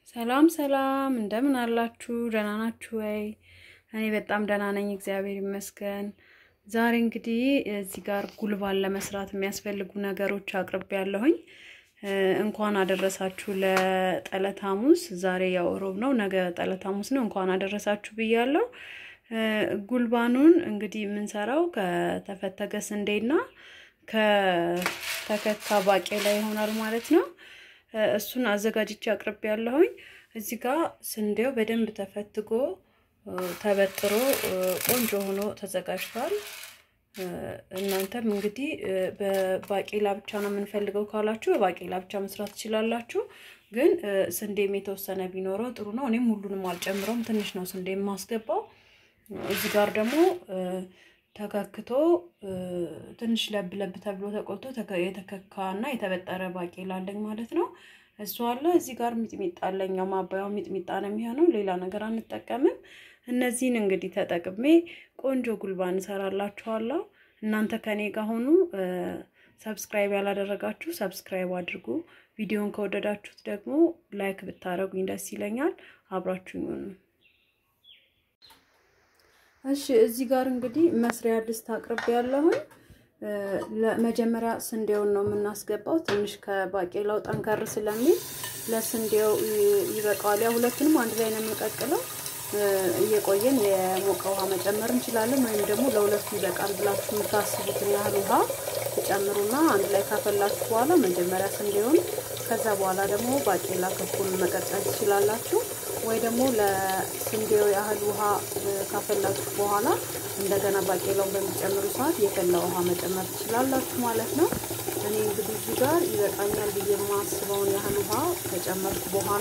ሰላም ሰላም፣ እንደምን አላችሁ? ደህና ናችሁ ወይ? እኔ በጣም ደህና ነኝ፣ እግዚአብሔር ይመስገን። ዛሬ እንግዲህ እዚህ ጋር ጉልባን ለመስራት የሚያስፈልጉ ነገሮች አቅርቤ ያለሁኝ። እንኳን አደረሳችሁ ለጠለት ሐሙስ። ዛሬ ያው ሮብ ነው፣ ነገ ጠለት ሐሙስ ነው። እንኳን አደረሳችሁ ብያለሁ። ጉልባኑን እንግዲህ የምንሰራው ከተፈተገ ስንዴና ከተከካ ባቄላ ይሆናል ማለት ነው። እሱን አዘጋጅቼ አቅርቤ ያለሁኝ። እዚህ ጋር ስንዴው በደንብ ተፈትጎ ተበጥሮ ቆንጆ ሆኖ ተዘጋጅቷል። እናንተም እንግዲህ በባቄላ ብቻ ነው የምንፈልገው ካላችሁ በባቄላ ብቻ መስራት ትችላላችሁ። ግን ስንዴም የተወሰነ ቢኖረው ጥሩ ነው። እኔም ሁሉንም አልጨምረውም፣ ትንሽ ነው ስንዴ የማስገባው። እዚህ ጋር ደግሞ ተከክቶ ትንሽ ለብ ለብ ተብሎ ተቆልቶ የተከካ እና የተበጠረ ባቄላ አለኝ ማለት ነው። እሱ አለ። እዚህ ጋር ሚጥሚጣ አለኝ። ማባያው ሚጥሚጣ ነው የሚሆነው፣ ሌላ ነገር አንጠቀምም። እነዚህን እንግዲህ ተጠቅሜ ቆንጆ ጉልባን እንሰራላችኋለሁ። እናንተ ከኔ ጋር ሆኑ። ሰብስክራይብ ያላደረጋችሁ ሰብስክራይብ አድርጉ። ቪዲዮን ከወደዳችሁት ደግሞ ላይክ ብታደረጉኝ ደስ ይለኛል። አብራችሁኝ ሆኑ። እሺ እዚህ ጋር እንግዲህ መስሪያ ድስት አቅርቤ ያለሁኝ። ለመጀመሪያ ስንዴውን ነው የምናስገባው። ትንሽ ከባቄላው ጠንከር ስለሚል ለስንዴው ይበቃዋል። ያ ሁለቱንም አንድ ላይ ነው የምንቀቅለው። እየቆየን የሞቀ ውሃ መጨመር እንችላለን፣ ወይም ደግሞ ለሁለቱ ይበቃል ብላችሁ የምታስቡትን ያህል ውሃ ትጨምሩና አንድ ላይ ካፈላችሁ በኋላ መጀመሪያ ስንዴውን ከዛ በኋላ ደግሞ ባቄላ ክኩን መቀጠል ትችላላችሁ። ወይ ደግሞ ለስንዴው ያህል ውሃ ካፈላችሁ በኋላ እንደገና ባቄላውን በሚጨምሩ ሰዓት የፈላ ውሃ መጨመር ትችላላችሁ ማለት ነው። እኔ እንግዲህ እዚህ ጋር ይበቃኛል ብዬ የማስበውን ያህል ውሃ ከጨመርኩ በኋላ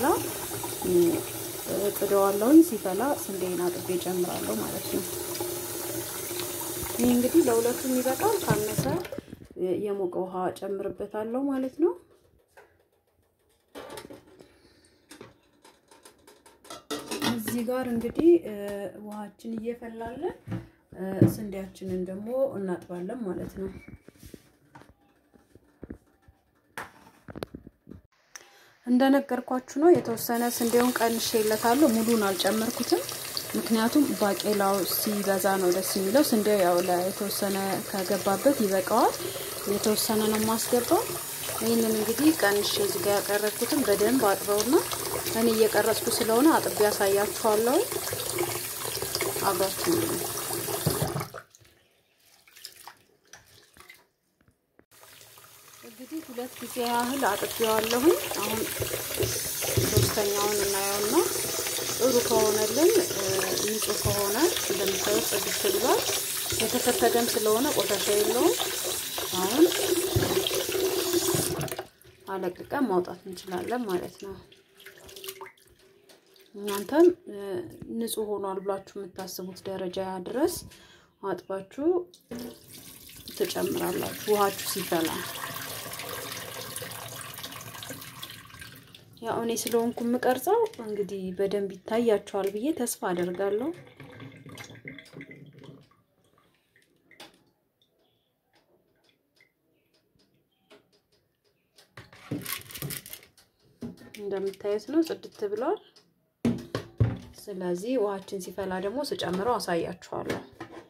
ጥደዋለሁኝ። ሲፈላ ስንዴን አጥቤ ጨምራለሁ ማለት ነው። ይህ እንግዲህ ለሁለቱም ይበቃል። ካነሰ የሞቀ ውሃ ጨምርበታለሁ ማለት ነው። እዚህ ጋር እንግዲህ ውሃችን እየፈላለን ስንዴያችንን ደግሞ እናጥባለን ማለት ነው። እንደነገርኳችሁ ነው። የተወሰነ ስንዴውን ቀንሼለታለሁ። ሙሉን አልጨመርኩትም። ምክንያቱም ባቄላው ሲበዛ ነው ደስ የሚለው። ስንዴው ያው የተወሰነ ከገባበት ይበቃዋል። የተወሰነ ነው የማስገባው። ይህንን እንግዲህ ቀንሼ እዚህ ጋር ያቀረብኩትን በደንብ አጥበውና እኔ እየቀረጽኩ ስለሆነ አጥቤ ያሳያችኋለሁ። አብራችሁ እንግዲህ ሁለት ጊዜ ያህል አጥቤዋለሁኝ። አሁን ሶስተኛውን እናየውና ጥሩ ከሆነልን ንጹህ ከሆነ እንደምታዩት ጽድት ብሏል። የተፈተገም ስለሆነ ቆሻሻ የለውም። አሁን አለቅቀን ማውጣት እንችላለን ማለት ነው። እናንተም ንጹህ ሆኗል ብላችሁ የምታስቡት ደረጃ ድረስ አጥባችሁ ትጨምራላችሁ ውሃችሁ ሲፈላ። ያው እኔ ስለሆንኩ የምቀርጸው እንግዲህ በደንብ ይታያችኋል ብዬ ተስፋ አደርጋለሁ። እንደምታዩት ነው፣ ጽድት ብሏል። ስለዚህ ውሃችን ሲፈላ ደግሞ ስጨምረው አሳያችኋለሁ።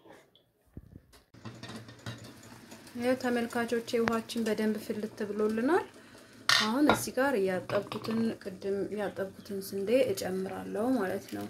ይኸው ተመልካቾቼ ውሃችን በደንብ ፍልት ብሎልናል። አሁን እዚህ ጋር ያጠብኩትን ቅድም ያጠብኩትን ስንዴ እጨምራለሁ ማለት ነው።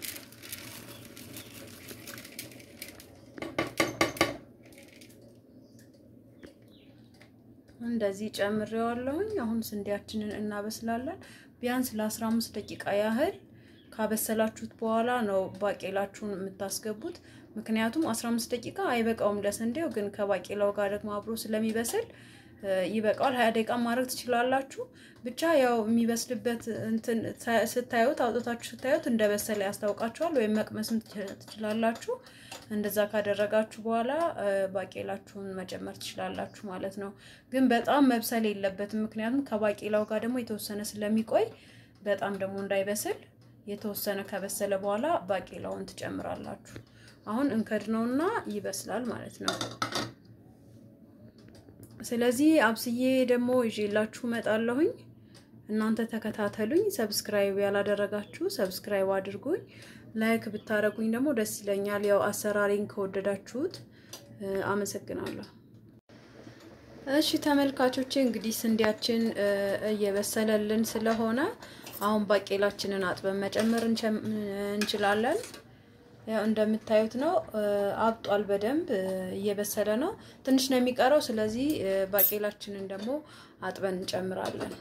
እንደዚህ ጨምሬዋለሁኝ። አሁን ስንዴያችንን እናበስላለን። ቢያንስ ለ15 ደቂቃ ያህል ካበሰላችሁት በኋላ ነው ባቄላችሁን የምታስገቡት። ምክንያቱም 15 ደቂቃ አይበቃውም ለስንዴው፣ ግን ከባቄላው ጋር ደግሞ አብሮ ስለሚበስል ይበቃዋል። ሀያ ደቂቃ ማድረግ ትችላላችሁ። ብቻ ያው የሚበስልበት እንትን ስታዩት አውጥታችሁ ስታዩት እንደበሰለ ያስታውቃችኋል። ወይም መቅመስም ትችላላችሁ። እንደዛ ካደረጋችሁ በኋላ ባቄላችሁን መጨመር ትችላላችሁ ማለት ነው። ግን በጣም መብሰል የለበትም። ምክንያቱም ከባቄላው ጋር ደግሞ የተወሰነ ስለሚቆይ በጣም ደግሞ እንዳይበስል የተወሰነ ከበሰለ በኋላ ባቄላውን ትጨምራላችሁ። አሁን እንከድነውና ይበስላል ማለት ነው። ስለዚህ አብስዬ ደግሞ ይዤላችሁ እመጣለሁኝ። እናንተ ተከታተሉኝ። ሰብስክራይብ ያላደረጋችሁ ሰብስክራይብ አድርጉኝ። ላይክ ብታደረጉኝ ደግሞ ደስ ይለኛል። ያው አሰራሬን ከወደዳችሁት አመሰግናለሁ። እሺ ተመልካቾቼ እንግዲህ ስንዴያችን እየበሰለልን ስለሆነ አሁን ባቄላችንን አጥበን መጨመር እንችላለን። ያው እንደምታዩት ነው፣ አብጧል። በደንብ እየበሰለ ነው። ትንሽ ነው የሚቀረው። ስለዚህ ባቄላችንን ደግሞ አጥበን እንጨምራለን።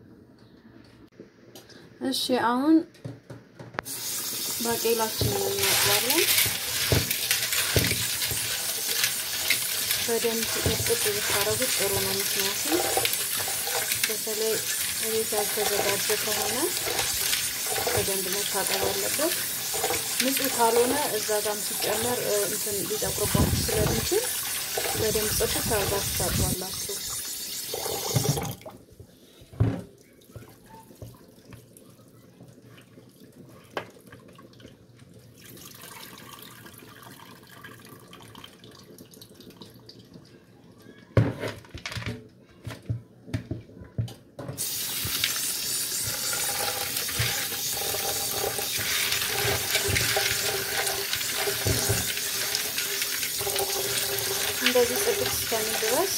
እሺ አሁን ባቄላችንን እናጥባለን። በደንብ ጥጥ ብታረጉት ጥሩ ነው። ምክንያቱም በተለይ ቤት ያልተዘጋጀ ከሆነ በደንብ መታጠብ አለበት። ንጹህ ካልሆነ እዛ ጋም ሲጨመር እንትን ሊጠቁርባችሁ ስለሚችል በደንብ ጽድት አድርጋችሁ ታጥባላችሁ። እንደዚህ ጽድት እስከሚል ድረስ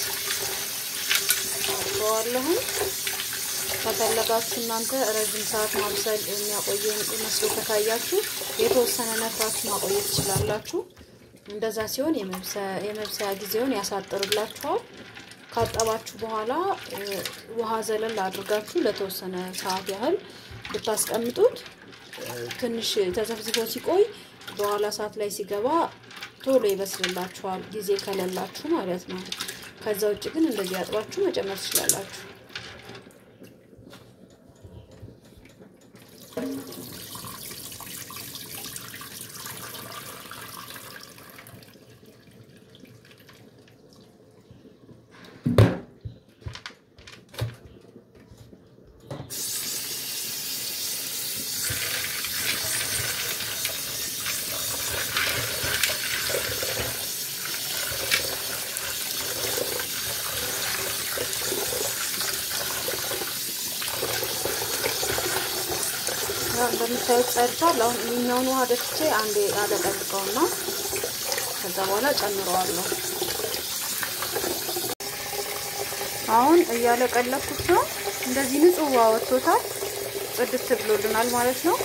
አድርገዋለሁ። ከፈለጋችሁ እናንተ ረዥም ሰዓት ማብሰል የሚያቆየን መስሎ ከታያችሁ የተወሰነ ነፍራችሁ ማቆየት ትችላላችሁ። እንደዛ ሲሆን የመብሰያ ጊዜውን ያሳጥርላችኋል። ካጠባችሁ በኋላ ውሃ ዘለል አድርጋችሁ ለተወሰነ ሰዓት ያህል ብታስቀምጡት ትንሽ ተዘፍዝፎ ሲቆይ በኋላ ሰዓት ላይ ሲገባ ቶሎ ይበስልላችኋል፣ ጊዜ ከሌላችሁ ማለት ነው። ከዛ ውጭ ግን እንደዚህ አጥባችሁ መጨመር ትችላላችሁ። እንደምታዩት ጸድቷል። አሁን ይህኛውን ውሃ ደፍቼ አንዴ አለቀልቀውና ከዛ በኋላ ጨምረዋለሁ። አሁን እያለቀለኩት ነው። እንደዚህ ንጹህ ውሃ ወጥቶታል። ጽድት ብሎልናል ማለት ነው።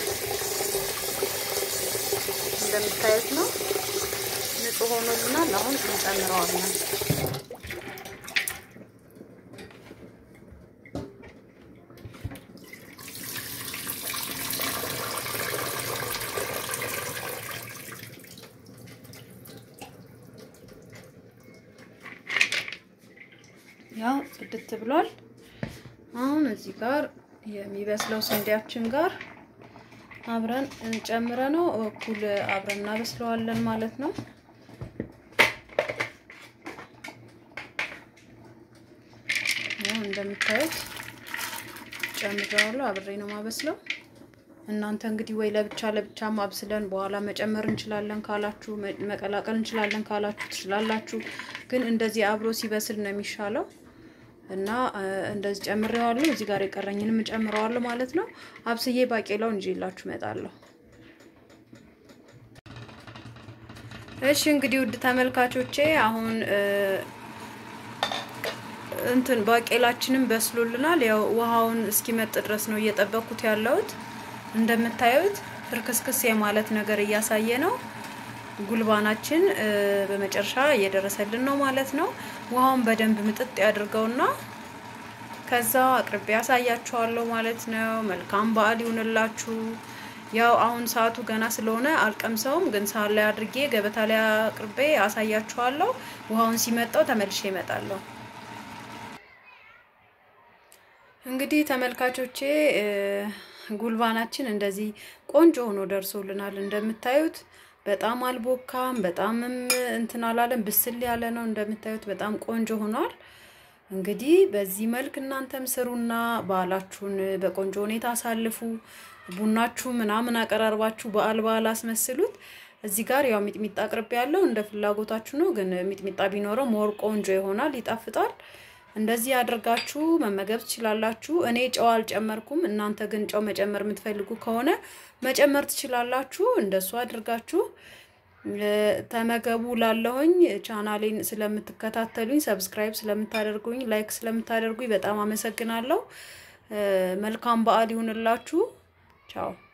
እንደምታዩት ነው፣ ንጹህ ሆኖልናል። አሁን እንጨምረዋለን። ያው ጽድት ብሏል። አሁን እዚህ ጋር የሚበስለው ስንዴያችን ጋር አብረን ጨምረ ነው እኩል አብረን እናበስለዋለን ማለት ነው። ያው እንደምታዩት ጨምረዋለሁ። አብሬ ነው ማበስለው። እናንተ እንግዲህ ወይ ለብቻ ለብቻ ማብስለን በኋላ መጨመር እንችላለን ካላችሁ፣ መቀላቀል እንችላለን ካላችሁ ትችላላችሁ። ግን እንደዚህ አብሮ ሲበስል ነው የሚሻለው እና እንደዚህ ጨምሬዋለሁ። እዚህ ጋር የቀረኝንም ጨምረዋለሁ ማለት ነው። አብስዬ ባቄላው እንጂ ይላችሁ እመጣለሁ። እሺ እንግዲህ ውድ ተመልካቾቼ አሁን እንትን ባቄላችንም በስሎልናል። ያው ውሃውን እስኪመጥ ድረስ ነው እየጠበኩት ያለሁት። እንደምታዩት ፍርክስክስ የማለት ነገር እያሳየ ነው። ጉልባናችን በመጨረሻ እየደረሰልን ነው ማለት ነው። ውሃውን በደንብ ምጥጥ ያድርገውና ከዛ አቅርቤ ያሳያችኋለሁ ማለት ነው። መልካም በዓል ይሁንላችሁ። ያው አሁን ሰዓቱ ገና ስለሆነ አልቀምሰውም፣ ግን ሰዓት ላይ አድርጌ ገበታ ላይ አቅርቤ አሳያችኋለሁ። ውሃውን ሲመጣው ተመልሼ እመጣለሁ። እንግዲህ ተመልካቾቼ ጉልባናችን እንደዚህ ቆንጆ ሆኖ ደርሶልናል። እንደምታዩት በጣም አልቦካም፣ በጣምም እንትን አላለም፣ ብስል ያለ ነው። እንደምታዩት በጣም ቆንጆ ሆኗል። እንግዲህ በዚህ መልክ እናንተም ስሩና በዓላችሁን በቆንጆ ሁኔታ አሳልፉ። ቡናችሁ ምናምን አቀራርባችሁ በዓል በዓል አስመስሉት። እዚህ ጋር ያው ሚጥሚጣ አቅርቤ ያለው እንደ ፍላጎታችሁ ነው። ግን ሚጥሚጣ ቢኖረው ሞር ቆንጆ ይሆናል፣ ይጣፍጣል። እንደዚህ አድርጋችሁ መመገብ ትችላላችሁ። እኔ ጨው አልጨመርኩም። እናንተ ግን ጨው መጨመር የምትፈልጉ ከሆነ መጨመር ትችላላችሁ። እንደሱ አድርጋችሁ ተመገቡ። ላለሁኝ ቻናሌን ስለምትከታተሉኝ፣ ሰብስክራይብ ስለምታደርጉኝ፣ ላይክ ስለምታደርጉኝ በጣም አመሰግናለሁ። መልካም በዓል ይሁንላችሁ። ቻው